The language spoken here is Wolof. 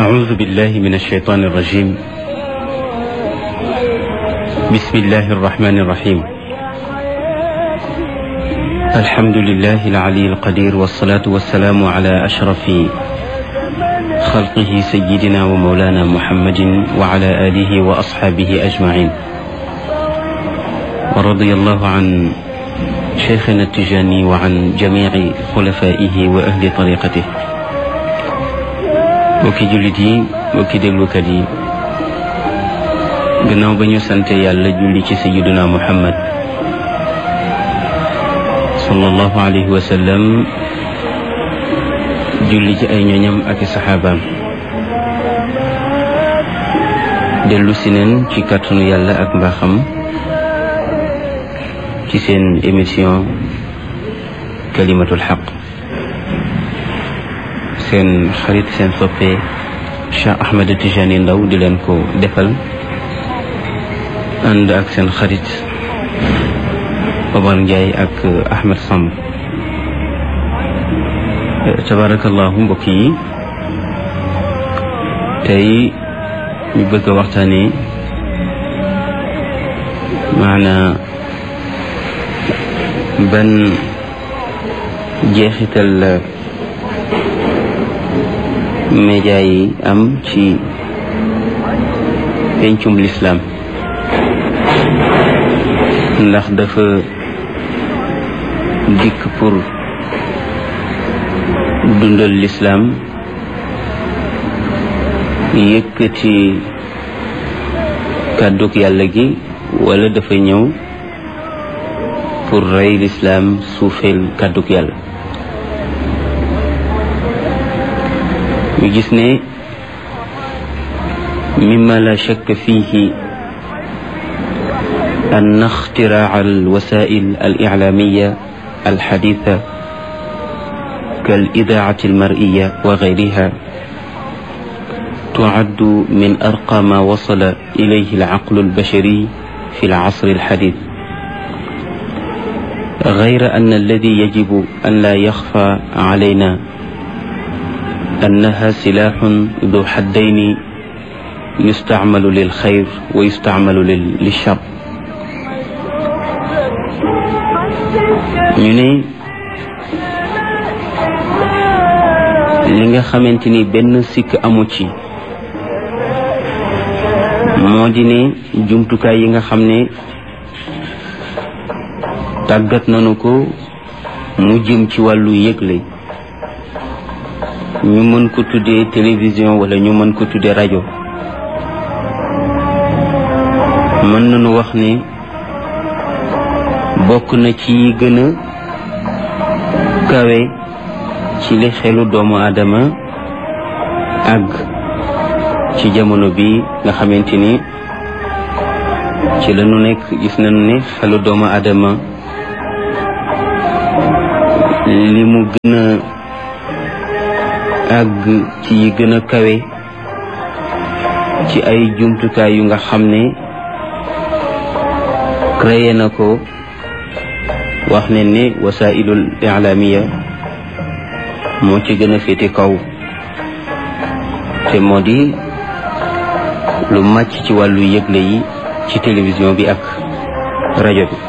أعوذ بالله من الشيطان الرجيم بسم الله الرحمن الرحيم الحمد لله العلي القدير والصلاة والسلام على أشرف خلقه سيدنا ومولانا محمد وعلى آله وأصحابه أجمعين ورضي الله عن شيخنا التجاني وعن جميع خلفائه وأهل طريقته mbokki jullit yi mbokki déglukat yi gannaaw ba ñu sante yàlla julli ci sayiduna muhammad sallallahu alayhi wa sallam julli ci ay ñoñam ak i saxaabaam dellu si neen ci kàttanu yàlla ak mbaaxam ci seen émission kalimatul xaq seen xarit seen soppe Cheikh Ahmed Tijani Ndaw di leen ko defal ànd ak seen xarit Omar Ndiaye ak Ahmed Samb tabarakallahu mbokk yi tey ñu bëgg a waxtaane maanaa ban jeexital la média yi am ci pencum lislaam ndax dafa dikk pour dundal lislaam yëkkati kàddug yàlla gi wala dafa ñëw pour rey lislaam suufeel kàddug yàlla ñu gis ne mimma la shakk fihi أن اختراع الوسائل الإعلامية الحديثة كالإذاعة المرئية وغيرها تعد من أرقى ما وصل إليه العقل البشري في العصر الحديث غير أن الذي يجب أن لا يخفى علينا أنها سلاح ذو حدين يستعمل للخير ويستعمل للشر ñu ne li nga xamante ni benn sikk amu ci moo di ne jumtukaay yi nga xam ne tàggat nañu ko mu jëm ci wàllu yëgle ñu mën ko tuddee télévision wala ñu mën ko tuddee rajo mën nañu wax ne bokk na ci yi gën a kawe ci li xelu doomu aadama àgg ci jamono bi nga xamante ni ci la ñu nekk gis nañu ne xelu doomu aadama li mu gën a àgg ci yi gën a kawe ci ay jumtukaay yu nga xam ne créé na ko wax ne ne wasailul ilaamiya moo ci gën a féete kaw te moo di lu màcc ci wàllu yëgle yi ci télévision bi ak rajo bi